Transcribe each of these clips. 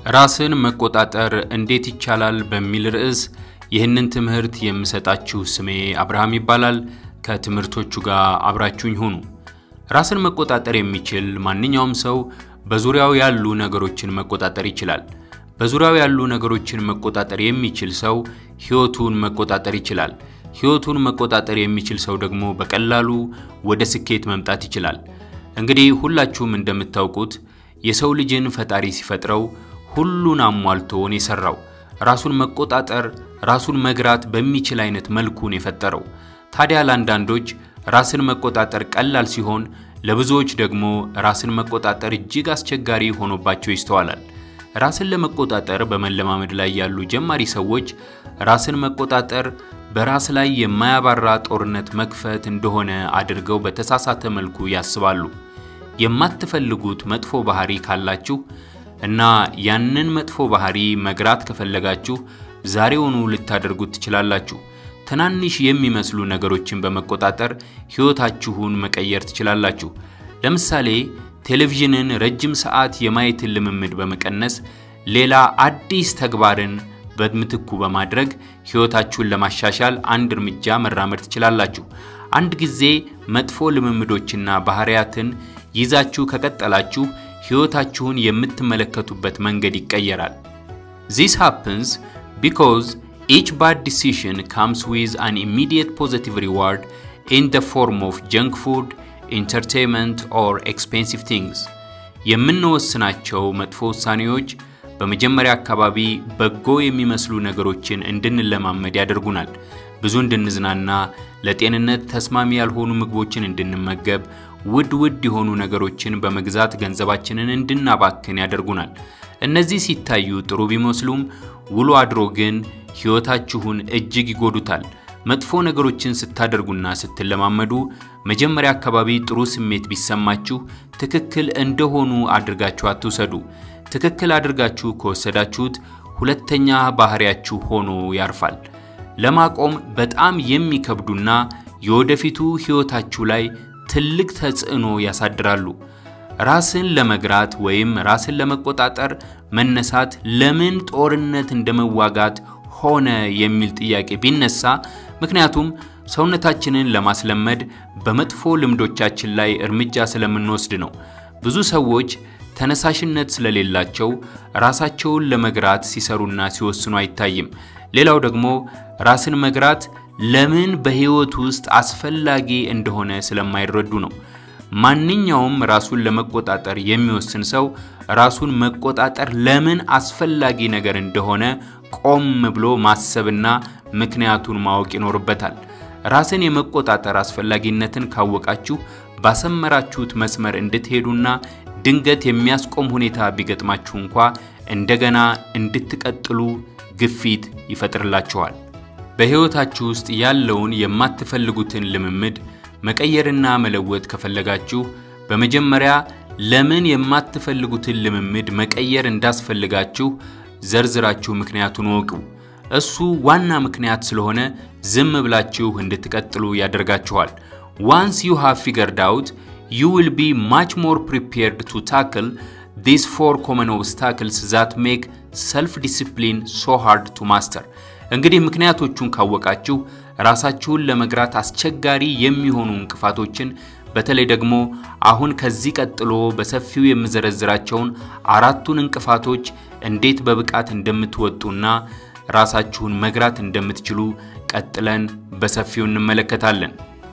ራስን መቆጣጠር እንዴት ይቻላል በሚል ርዕስ ይህንን ትምህርት የምሰጣችሁ ስሜ አብርሃም ይባላል። ከትምህርቶቹ ጋር አብራችሁኝ ሁኑ። ራስን መቆጣጠር የሚችል ማንኛውም ሰው በዙሪያው ያሉ ነገሮችን መቆጣጠር ይችላል። በዙሪያው ያሉ ነገሮችን መቆጣጠር የሚችል ሰው ሕይወቱን መቆጣጠር ይችላል። ሕይወቱን መቆጣጠር የሚችል ሰው ደግሞ በቀላሉ ወደ ስኬት መምጣት ይችላል። እንግዲህ ሁላችሁም እንደምታውቁት የሰው ልጅን ፈጣሪ ሲፈጥረው ሁሉን አሟልቶን የሰራው ራሱን መቆጣጠር ራሱን መግራት በሚችል አይነት መልኩን የፈጠረው። ታዲያ ለአንዳንዶች ራስን መቆጣጠር ቀላል ሲሆን፣ ለብዙዎች ደግሞ ራስን መቆጣጠር እጅግ አስቸጋሪ ሆኖባቸው ይስተዋላል። ራስን ለመቆጣጠር በመለማመድ ላይ ያሉ ጀማሪ ሰዎች ራስን መቆጣጠር በራስ ላይ የማያባራ ጦርነት መክፈት እንደሆነ አድርገው በተሳሳተ መልኩ ያስባሉ። የማትፈልጉት መጥፎ ባህሪ ካላችሁ እና ያንን መጥፎ ባህሪ መግራት ከፈለጋችሁ ዛሬውኑ ልታደርጉት ትችላላችሁ። ትናንሽ የሚመስሉ ነገሮችን በመቆጣጠር ሕይወታችሁን መቀየር ትችላላችሁ። ለምሳሌ ቴሌቪዥንን ረጅም ሰዓት የማየትን ልምምድ በመቀነስ ሌላ አዲስ ተግባርን በምትኩ በማድረግ ሕይወታችሁን ለማሻሻል አንድ እርምጃ መራመድ ትችላላችሁ። አንድ ጊዜ መጥፎ ልምምዶችና ባህሪያትን ይዛችሁ ከቀጠላችሁ ሕይወታችሁን የምትመለከቱበት መንገድ ይቀየራል። This happens because each bad decision comes with an immediate positive reward in the form of junk food, entertainment or expensive things. የምንወስናቸው መጥፎ ውሳኔዎች በመጀመሪያ አካባቢ በጎ የሚመስሉ ነገሮችን እንድንለማመድ ያደርጉናል። ብዙ እንድንዝናና፣ ለጤንነት ተስማሚ ያልሆኑ ምግቦችን እንድንመገብ፣ ውድ ውድ የሆኑ ነገሮችን በመግዛት ገንዘባችንን እንድናባክን ያደርጉናል። እነዚህ ሲታዩ ጥሩ ቢመስሉም ውሎ አድሮ ግን ሕይወታችሁን እጅግ ይጎዱታል። መጥፎ ነገሮችን ስታደርጉና ስትለማመዱ መጀመሪያ አካባቢ ጥሩ ስሜት ቢሰማችሁ ትክክል እንደሆኑ አድርጋችሁ አትውሰዱ። ትክክል አድርጋችሁ ከወሰዳችሁት ሁለተኛ ባህሪያችሁ ሆኖ ያርፋል። ለማቆም በጣም የሚከብዱና የወደፊቱ ሕይወታችሁ ላይ ትልቅ ተጽዕኖ ያሳድራሉ። ራስን ለመግራት ወይም ራስን ለመቆጣጠር መነሳት ለምን ጦርነት እንደመዋጋት ሆነ የሚል ጥያቄ ቢነሳ ምክንያቱም ሰውነታችንን ለማስለመድ በመጥፎ ልምዶቻችን ላይ እርምጃ ስለምንወስድ ነው። ብዙ ሰዎች ተነሳሽነት ስለሌላቸው ራሳቸውን ለመግራት ሲሰሩና ሲወስኑ አይታይም። ሌላው ደግሞ ራስን መግራት ለምን በሕይወት ውስጥ አስፈላጊ እንደሆነ ስለማይረዱ ነው። ማንኛውም ራሱን ለመቆጣጠር የሚወስን ሰው ራሱን መቆጣጠር ለምን አስፈላጊ ነገር እንደሆነ ቆም ብሎ ማሰብና ምክንያቱን ማወቅ ይኖርበታል። ራስን የመቆጣጠር አስፈላጊነትን ካወቃችሁ ባሰመራችሁት መስመር እንድትሄዱና ድንገት የሚያስቆም ሁኔታ ቢገጥማችሁ እንኳ እንደገና እንድትቀጥሉ ግፊት ይፈጥርላችኋል። በሕይወታችሁ ውስጥ ያለውን የማትፈልጉትን ልምምድ መቀየርና መለወጥ ከፈለጋችሁ በመጀመሪያ ለምን የማትፈልጉትን ልምምድ መቀየር እንዳስፈልጋችሁ ዘርዝራችሁ ምክንያቱን ወቁ። እሱ ዋና ምክንያት ስለሆነ ዝም ብላችሁ እንድትቀጥሉ ያደርጋችኋል። ዋንስ ዩ ሃቭ ፊገርድ አውት ዩ ዊል ቢ ማች ሞር ፕሪፔርድ ቱ ታክል ዲስ ፎር ኮመን ኦብስታክልስ ዛት ሜክ ሰልፍ ዲሲፕሊን ሶ ሃርድ ቱ ማስተር። እንግዲህ ምክንያቶቹን ካወቃችሁ ራሳችሁን ለመግራት አስቸጋሪ የሚሆኑ እንቅፋቶችን በተለይ ደግሞ አሁን ከዚህ ቀጥሎ በሰፊው የምዘረዝራቸውን አራቱን እንቅፋቶች እንዴት በብቃት እንደምትወጡና ራሳችሁን መግራት እንደምትችሉ ቀጥለን በሰፊው እንመለከታለን።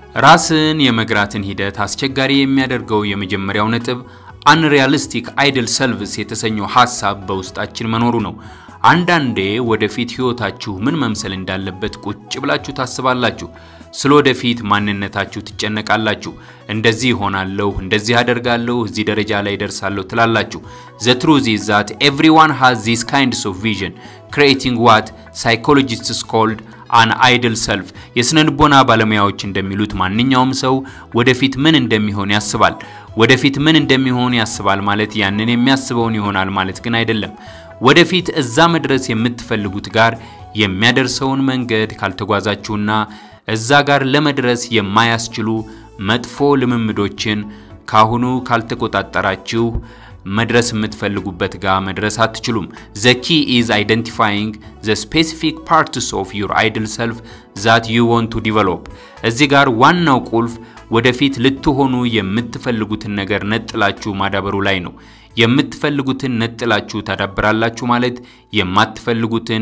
ራስን የመግራትን ሂደት አስቸጋሪ የሚያደርገው የመጀመሪያው ነጥብ አንሪያሊስቲክ አይድል ሰልቭስ የተሰኘው ሐሳብ በውስጣችን መኖሩ ነው። አንዳንዴ ወደፊት ሕይወታችሁ ምን መምሰል እንዳለበት ቁጭ ብላችሁ ታስባላችሁ። ስለ ወደፊት ማንነታችሁ ትጨነቃላችሁ። እንደዚህ ይሆናለሁ፣ እንደዚህ አደርጋለሁ፣ እዚህ ደረጃ ላይ ደርሳለሁ ትላላችሁ። ዘ ትሩዝ ኢዝ ዛት ኤቭሪዋን ሃዝ ዚስ ካይንድስ ኦፍ ቪዥን ክሪኤቲንግ ዋት ሳይኮሎጂስትስ ኮልድ አን አይድል ሰልፍ። የስነ ልቦና ባለሙያዎች እንደሚሉት ማንኛውም ሰው ወደፊት ምን እንደሚሆን ያስባል። ወደፊት ምን እንደሚሆን ያስባል ማለት ያንን የሚያስበውን ይሆናል ማለት ግን አይደለም። ወደፊት እዛ መድረስ የምትፈልጉት ጋር የሚያደርሰውን መንገድ ካልተጓዛችሁና እዛ ጋር ለመድረስ የማያስችሉ መጥፎ ልምምዶችን ካሁኑ ካልተቆጣጠራችሁ መድረስ የምትፈልጉበት ጋር መድረስ አትችሉም። ዘ ኪ ኢዝ አይደንቲፋይንግ ዘ ስፔሲፊክ ፓርትስ ኦፍ ዩር አይድል ሰልፍ ዛት ዩ ዋንት ቱ ዲቨሎፕ። እዚህ ጋር ዋናው ቁልፍ ወደፊት ልትሆኑ የምትፈልጉትን ነገር ነጥላችሁ ማዳበሩ ላይ ነው። የምትፈልጉትን ነጥላችሁ ታዳብራላችሁ ማለት የማትፈልጉትን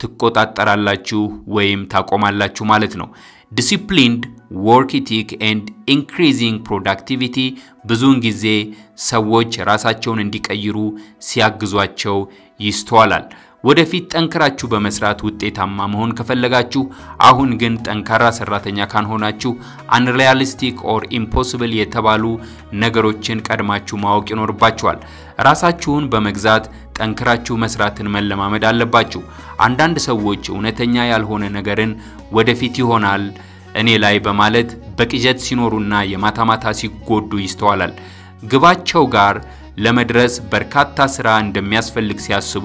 ትቆጣጠራላችሁ ወይም ታቆማላችሁ ማለት ነው። ዲሲፕሊንድ ወርክ ኢቲክ ኤንድ ኢንክሪዚንግ ፕሮዳክቲቪቲ ብዙውን ጊዜ ሰዎች ራሳቸውን እንዲቀይሩ ሲያግዟቸው ይስተዋላል። ወደፊት ጠንክራችሁ በመስራት ውጤታማ መሆን ከፈለጋችሁ፣ አሁን ግን ጠንካራ ሰራተኛ ካልሆናችሁ አንሪያሊስቲክ ኦር ኢምፖሲብል የተባሉ ነገሮችን ቀድማችሁ ማወቅ ይኖርባችኋል። ራሳችሁን በመግዛት ጠንክራችሁ መስራትን መለማመድ አለባችሁ። አንዳንድ ሰዎች እውነተኛ ያልሆነ ነገርን ወደፊት ይሆናል እኔ ላይ በማለት በቅዠት ሲኖሩና የማታ ማታ ሲጎዱ ይስተዋላል። ግባቸው ጋር ለመድረስ በርካታ ስራ እንደሚያስፈልግ ሲያስቡ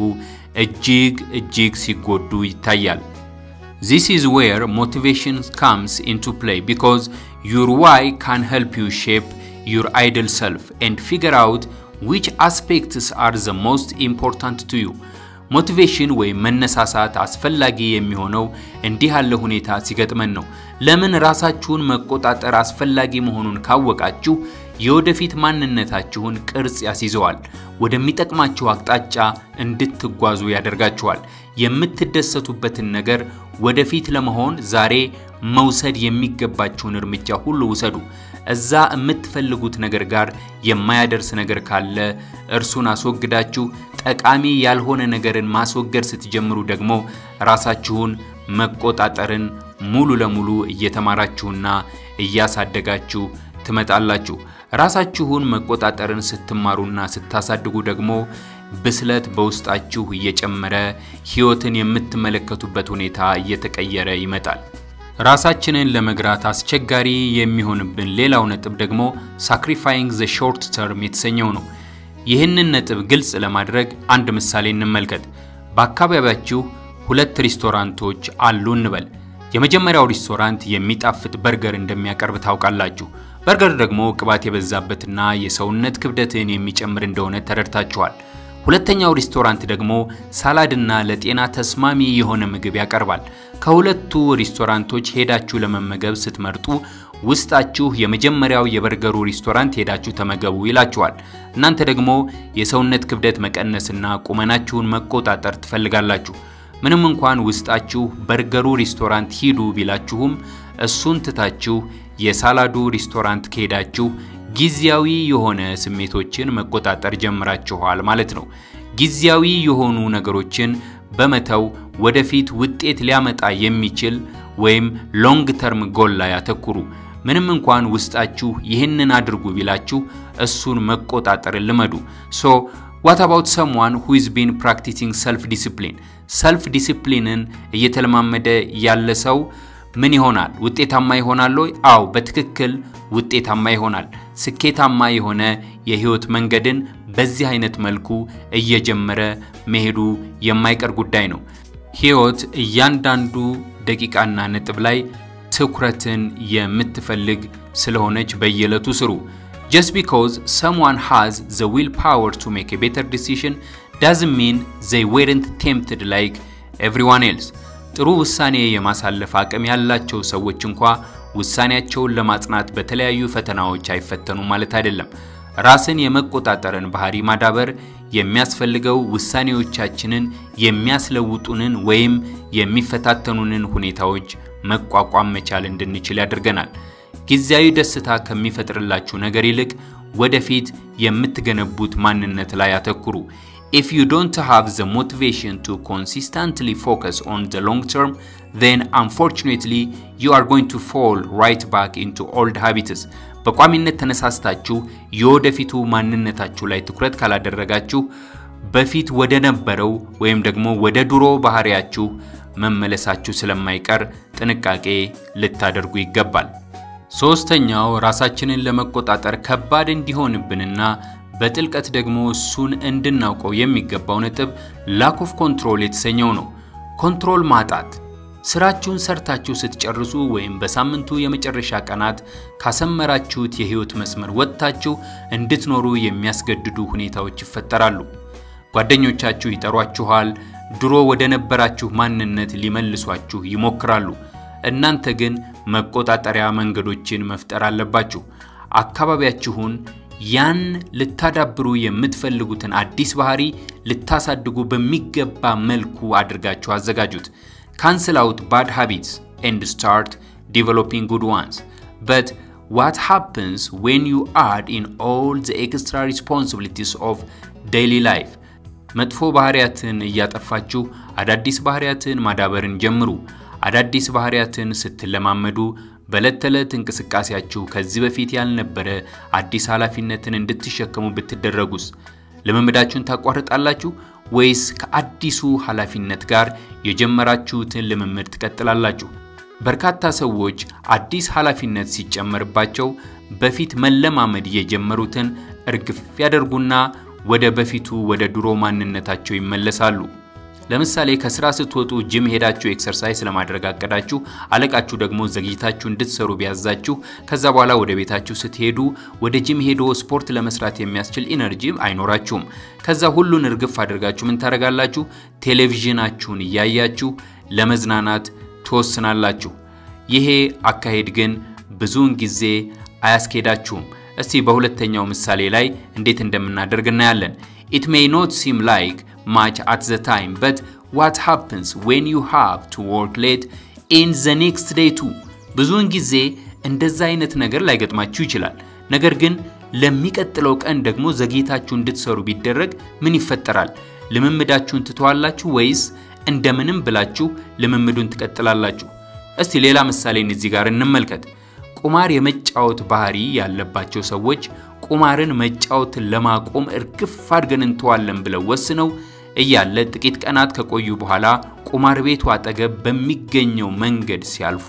እጅግ እጅግ ሲጎዱ ይታያል። This is where motivation comes into play because your why can help you shape your ideal self and figure out which aspects are the most important to you. ሞቲቬሽን ወይም መነሳሳት አስፈላጊ የሚሆነው እንዲህ ያለ ሁኔታ ሲገጥመን ነው። ለምን ራሳችሁን መቆጣጠር አስፈላጊ መሆኑን ካወቃችሁ የወደፊት ማንነታችሁን ቅርጽ ያስይዘዋል። ወደሚጠቅማችሁ አቅጣጫ እንድትጓዙ ያደርጋችኋል። የምትደሰቱበትን ነገር ወደፊት ለመሆን ዛሬ መውሰድ የሚገባችሁን እርምጃ ሁሉ ውሰዱ። እዛ የምትፈልጉት ነገር ጋር የማያደርስ ነገር ካለ እርሱን አስወግዳችሁ ጠቃሚ ያልሆነ ነገርን ማስወገድ ስትጀምሩ ደግሞ ራሳችሁን መቆጣጠርን ሙሉ ለሙሉ እየተማራችሁና እያሳደጋችሁ ትመጣላችሁ። ራሳችሁን መቆጣጠርን ስትማሩና ስታሳድጉ ደግሞ ብስለት በውስጣችሁ እየጨመረ ሕይወትን የምትመለከቱበት ሁኔታ እየተቀየረ ይመጣል። ራሳችንን ለመግራት አስቸጋሪ የሚሆንብን ሌላው ነጥብ ደግሞ ሳክሪፋይንግ ዘ ሾርት ተርም የተሰኘው ነው። ይህንን ነጥብ ግልጽ ለማድረግ አንድ ምሳሌ እንመልከት። በአካባቢያችሁ ሁለት ሬስቶራንቶች አሉ እንበል። የመጀመሪያው ሬስቶራንት የሚጣፍጥ በርገር እንደሚያቀርብ ታውቃላችሁ። በርገር ደግሞ ቅባት የበዛበትና የሰውነት ክብደትን የሚጨምር እንደሆነ ተረድታችኋል። ሁለተኛው ሬስቶራንት ደግሞ ሳላድና ለጤና ተስማሚ የሆነ ምግብ ያቀርባል። ከሁለቱ ሬስቶራንቶች ሄዳችሁ ለመመገብ ስትመርጡ ውስጣችሁ የመጀመሪያው የበርገሩ ሬስቶራንት ሄዳችሁ ተመገቡ ይላችኋል። እናንተ ደግሞ የሰውነት ክብደት መቀነስና ቁመናችሁን መቆጣጠር ትፈልጋላችሁ። ምንም እንኳን ውስጣችሁ በርገሩ ሬስቶራንት ሂዱ ቢላችሁም እሱን ትታችሁ የሳላዱ ሬስቶራንት ከሄዳችሁ ጊዜያዊ የሆነ ስሜቶችን መቆጣጠር ጀምራችኋል ማለት ነው። ጊዜያዊ የሆኑ ነገሮችን በመተው ወደፊት ውጤት ሊያመጣ የሚችል ወይም ሎንግ ተርም ጎል ላይ አተኩሩ። ምንም እንኳን ውስጣችሁ ይህንን አድርጉ ቢላችሁ እሱን መቆጣጠርን ልመዱ። ሶ ዋት አባውት ሰምዋን ሁ ኢዝ ቢን ፕራክቲሲንግ ሰልፍ ዲሲፕሊን ሰልፍ ዲሲፕሊንን እየተለማመደ ያለ ሰው ምን ይሆናል? ውጤታማ ይሆናል ወይ? አዎ በትክክል ውጤታማ ይሆናል። ስኬታማ የሆነ የህይወት መንገድን በዚህ አይነት መልኩ እየጀመረ መሄዱ የማይቀር ጉዳይ ነው። ህይወት እያንዳንዱ ደቂቃና ነጥብ ላይ ትኩረትን የምትፈልግ ስለሆነች በየዕለቱ ስሩ። ጀስት ቢኮዝ ሰምዋን ሃዝ ዘ ዊል ፓወር ቱ ሜክ ኤ ቤተር ዲሲሽን ዳዝንት ሚን ዘይ ዌረንት ቴምፕትድ ላይክ ኤቭሪዋን ኤልስ። ጥሩ ውሳኔ የማሳለፍ አቅም ያላቸው ሰዎች እንኳ ውሳኔያቸውን ለማጽናት በተለያዩ ፈተናዎች አይፈተኑም ማለት አይደለም። ራስን የመቆጣጠርን ባህሪ ማዳበር የሚያስፈልገው ውሳኔዎቻችንን የሚያስለውጡንን ወይም የሚፈታተኑንን ሁኔታዎች መቋቋም መቻል እንድንችል ያደርገናል። ጊዜያዊ ደስታ ከሚፈጥርላችሁ ነገር ይልቅ ወደፊት የምትገነቡት ማንነት ላይ አተኩሩ። If you don't have the motivation to consistently focus on the long term, then unfortunately you are going to fall right back into old habits. በቋሚነት ተነሳስታችሁ የወደፊቱ ማንነታችሁ ላይ ትኩረት ካላደረጋችሁ በፊት ወደ ነበረው ወይም ደግሞ ወደ ድሮ ባህሪያችሁ መመለሳችሁ ስለማይቀር ጥንቃቄ ልታደርጉ ይገባል። ሶስተኛው ራሳችንን ለመቆጣጠር ከባድ እንዲሆንብንና በጥልቀት ደግሞ እሱን እንድናውቀው የሚገባው ነጥብ ላክ ኦፍ ኮንትሮል የተሰኘው ነው። ኮንትሮል ማጣት ስራችሁን ሰርታችሁ ስትጨርሱ ወይም በሳምንቱ የመጨረሻ ቀናት ካሰመራችሁት የህይወት መስመር ወጥታችሁ እንድትኖሩ የሚያስገድዱ ሁኔታዎች ይፈጠራሉ። ጓደኞቻችሁ ይጠሯችኋል። ድሮ ወደ ነበራችሁ ማንነት ሊመልሷችሁ ይሞክራሉ። እናንተ ግን መቆጣጠሪያ መንገዶችን መፍጠር አለባችሁ። አካባቢያችሁን ያን ልታዳብሩ የምትፈልጉትን አዲስ ባህሪ ልታሳድጉ በሚገባ መልኩ አድርጋችሁ አዘጋጁት። ካንስል አውት ባድ ሃቢትስ ኤንድ ስታርት ዲቨሎፒንግ ጉድ ዋንስ በት ዋት ሃፕንስ ዌን ዩ አድ ኢን ኦል ዘ ኤክስትራ ሪስፖንሲቢሊቲስ ኦፍ ዴይሊ ላይፍ መጥፎ ባህሪያትን እያጠፋችሁ አዳዲስ ባህሪያትን ማዳበርን ጀምሩ። አዳዲስ ባህሪያትን ስትለማመዱ በዕለት ተዕለት እንቅስቃሴያችሁ ከዚህ በፊት ያልነበረ አዲስ ኃላፊነትን እንድትሸከሙ ብትደረጉስ ልምምዳችሁን ታቋርጣላችሁ ወይስ ከአዲሱ ኃላፊነት ጋር የጀመራችሁትን ልምምድ ትቀጥላላችሁ? በርካታ ሰዎች አዲስ ኃላፊነት ሲጨመርባቸው በፊት መለማመድ የጀመሩትን እርግፍ ያደርጉና ወደ በፊቱ ወደ ድሮ ማንነታቸው ይመለሳሉ። ለምሳሌ ከስራ ስትወጡ ጂም ሄዳችሁ ኤክሰርሳይዝ ለማድረግ አቀዳችሁ፣ አለቃችሁ ደግሞ ዘግይታችሁ እንድትሰሩ ቢያዛችሁ፣ ከዛ በኋላ ወደ ቤታችሁ ስትሄዱ ወደ ጂም ሄዶ ስፖርት ለመስራት የሚያስችል ኢነርጂ አይኖራችሁም። ከዛ ሁሉን እርግፍ አድርጋችሁ ምን ታደርጋላችሁ? ቴሌቪዥናችሁን እያያችሁ ለመዝናናት ትወስናላችሁ። ይሄ አካሄድ ግን ብዙውን ጊዜ አያስኬዳችሁም። እስቲ በሁለተኛው ምሳሌ ላይ እንዴት እንደምናደርግ እናያለን። ኢት ሜይ ኖት ሲም ላይክ much at the time but what happens when you have to work late in the next day too ብዙውን ጊዜ እንደዛ አይነት ነገር ላይገጥማችሁ ይችላል። ነገር ግን ለሚቀጥለው ቀን ደግሞ ዘግይታችሁ እንድትሰሩ ቢደረግ ምን ይፈጠራል? ልምምዳችሁን ትተዋላችሁ ወይስ እንደምንም ብላችሁ ልምምዱን ትቀጥላላችሁ? እስቲ ሌላ ምሳሌን እዚህ ጋር እንመልከት። ቁማር የመጫወት ባህሪ ያለባቸው ሰዎች ቁማርን መጫወትን ለማቆም እርግፍ አድርገን እንተዋለን ብለው ወስነው እያለ ጥቂት ቀናት ከቆዩ በኋላ ቁማር ቤቱ አጠገብ በሚገኘው መንገድ ሲያልፉ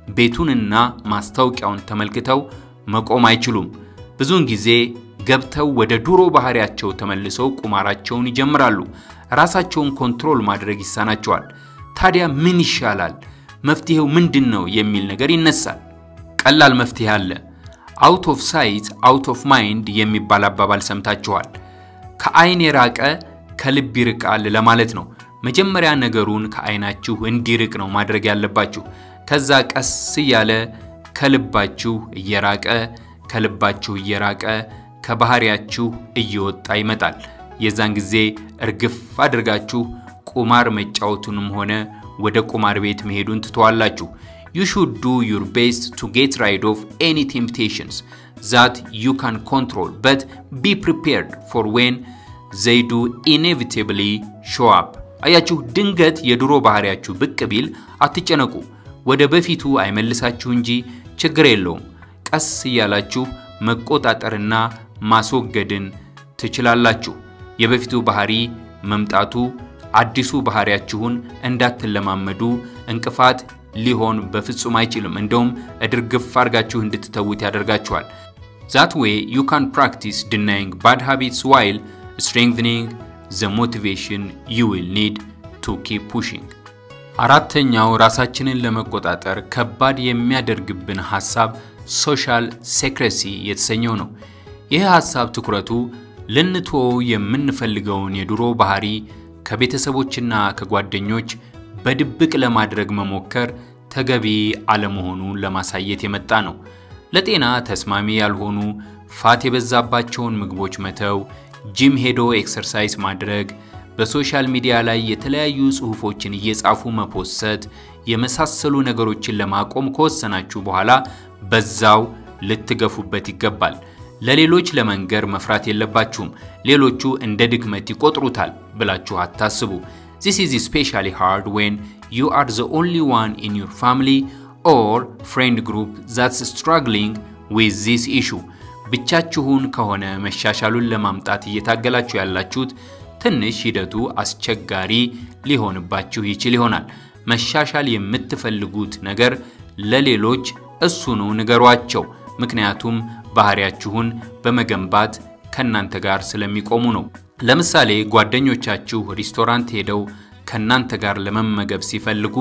ቤቱንና ማስታወቂያውን ተመልክተው መቆም አይችሉም። ብዙውን ጊዜ ገብተው ወደ ድሮ ባህሪያቸው ተመልሰው ቁማራቸውን ይጀምራሉ። ራሳቸውን ኮንትሮል ማድረግ ይሳናቸዋል። ታዲያ ምን ይሻላል? መፍትሄው ምንድን ነው? የሚል ነገር ይነሳል። ቀላል መፍትሄ አለ። አውት ኦፍ ሳይት አውት ኦፍ ማይንድ የሚባል አባባል ሰምታችኋል። ከአይን የራቀ ከልብ ይርቃል ለማለት ነው። መጀመሪያ ነገሩን ከአይናችሁ እንዲርቅ ነው ማድረግ ያለባችሁ። ከዛ ቀስ እያለ ከልባችሁ እየራቀ ከልባችሁ እየራቀ ከባህሪያችሁ እየወጣ ይመጣል። የዛን ጊዜ እርግፍ አድርጋችሁ ቁማር መጫወቱንም ሆነ ወደ ቁማር ቤት መሄዱን ትተዋላችሁ። you should do your best to get rid of any temptations that you can control but be prepared for when they do inevitably show up አያችሁ ድንገት የድሮ ባህሪያችሁ ብቅ ቢል አትጨነቁ ወደ በፊቱ አይመልሳችሁ እንጂ ችግር የለውም ቀስ እያላችሁ መቆጣጠርና ማስወገድን ትችላላችሁ የበፊቱ ባህሪ መምጣቱ አዲሱ ባህሪያችሁን እንዳትለማመዱ እንቅፋት ሊሆን በፍጹም አይችልም። እንደውም እድርግፍ አድርጋችሁ እንድትተዉት ያደርጋችኋል። ዛት ዌይ ዩ ካን ፕራክቲስ ዲናይንግ ባድ ሃቢትስ ዋይል ስትሬንግኒንግ ዘ ሞቲቬሽን ዩ ዊል ኒድ ቱ ኪፕ ፑሽንግ። አራተኛው ራሳችንን ለመቆጣጠር ከባድ የሚያደርግብን ሐሳብ ሶሻል ሴክሬሲ የተሰኘው ነው። ይህ ሐሳብ ትኩረቱ ልንትወው የምንፈልገውን የድሮ ባህሪ ከቤተሰቦችና ከጓደኞች በድብቅ ለማድረግ መሞከር ተገቢ አለመሆኑን ለማሳየት የመጣ ነው። ለጤና ተስማሚ ያልሆኑ ፋት የበዛባቸውን ምግቦች መተው፣ ጂም ሄዶ ኤክሰርሳይዝ ማድረግ፣ በሶሻል ሚዲያ ላይ የተለያዩ ጽሑፎችን እየጻፉ መፖሰት የመሳሰሉ ነገሮችን ለማቆም ከወሰናችሁ በኋላ በዛው ልትገፉበት ይገባል። ለሌሎች ለመንገር መፍራት የለባችሁም። ሌሎቹ እንደ ድክመት ይቆጥሩታል ብላችሁ አታስቡ። This is especially hard when you are the only one in your family or friend group that's struggling with this issue. ብቻችሁን ከሆነ መሻሻሉን ለማምጣት እየታገላችሁ ያላችሁት ትንሽ ሂደቱ አስቸጋሪ ሊሆንባችሁ ይችል ይሆናል። መሻሻል የምትፈልጉት ነገር ለሌሎች እሱኑ ንገሯቸው። ምክንያቱም ባህሪያችሁን በመገንባት ከእናንተ ጋር ስለሚቆሙ ነው። ለምሳሌ ጓደኞቻችሁ ሬስቶራንት ሄደው ከእናንተ ጋር ለመመገብ ሲፈልጉ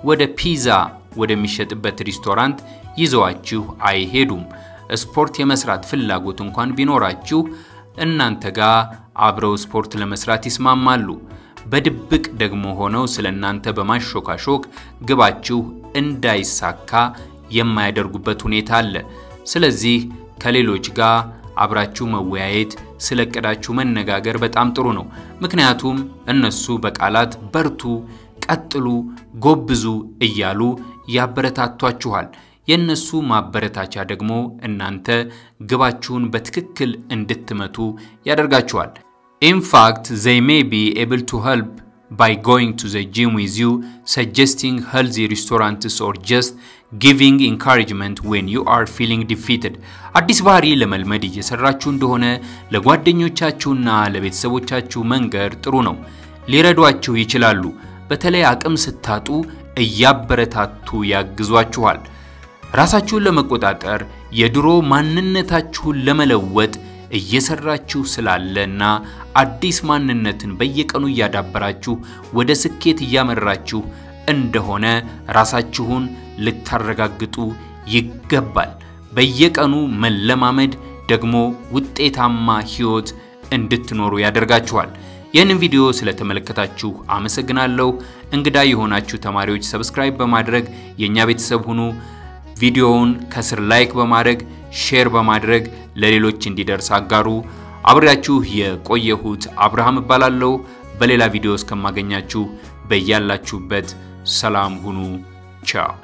ወደ ፒዛ ወደሚሸጥበት ሬስቶራንት ይዘዋችሁ አይሄዱም። ስፖርት የመስራት ፍላጎት እንኳን ቢኖራችሁ እናንተ ጋር አብረው ስፖርት ለመስራት ይስማማሉ። በድብቅ ደግሞ ሆነው ስለ እናንተ በማሾካሾክ ግባችሁ እንዳይሳካ የማያደርጉበት ሁኔታ አለ። ስለዚህ ከሌሎች ጋር አብራችሁ መወያየት፣ ስለ እቅዳችሁ መነጋገር በጣም ጥሩ ነው። ምክንያቱም እነሱ በቃላት በርቱ፣ ቀጥሉ፣ ጎብዙ እያሉ ያበረታቷችኋል። የእነሱ ማበረታቻ ደግሞ እናንተ ግባችሁን በትክክል እንድትመቱ ያደርጋችኋል። ኢንፋክት ዘይ ሜይ ቢ ኤብል ቱ ሄልፕ ባይ ጎይንግ ቱ ዘ ጂም ዊዝ ዩ ሰጀስቲንግ ሄልዚ ሬስቶራንትስ ኦር ጀስት ጊቪንግ ኢንካሬጅመንት ዌን ዩ አር ፊሊንግ ዲፊትድ። አዲስ ባህሪ ለመልመድ እየሰራችሁ እንደሆነ ለጓደኞቻችሁና ለቤተሰቦቻችሁ መንገር ጥሩ ነው። ሊረዷችሁ ይችላሉ። በተለይ አቅም ስታጡ እያበረታቱ ያግዟችኋል። ራሳችሁን ለመቆጣጠር የድሮ ማንነታችሁን ለመለወጥ እየሰራችሁ ስላለ እና አዲስ ማንነትን በየቀኑ እያዳበራችሁ ወደ ስኬት እያመራችሁ እንደሆነ ራሳችሁን ልታረጋግጡ ይገባል። በየቀኑ መለማመድ ደግሞ ውጤታማ ሕይወት እንድትኖሩ ያደርጋችኋል። ይህንን ቪዲዮ ስለተመለከታችሁ አመሰግናለሁ። እንግዳ የሆናችሁ ተማሪዎች ሰብስክራይብ በማድረግ የእኛ ቤተሰብ ሁኑ። ቪዲዮውን ከስር ላይክ በማድረግ ሼር በማድረግ ለሌሎች እንዲደርስ አጋሩ። አብሬያችሁ የቆየሁት አብርሃም እባላለሁ። በሌላ ቪዲዮ እስከማገኛችሁ በያላችሁበት ሰላም ሁኑ። ቻው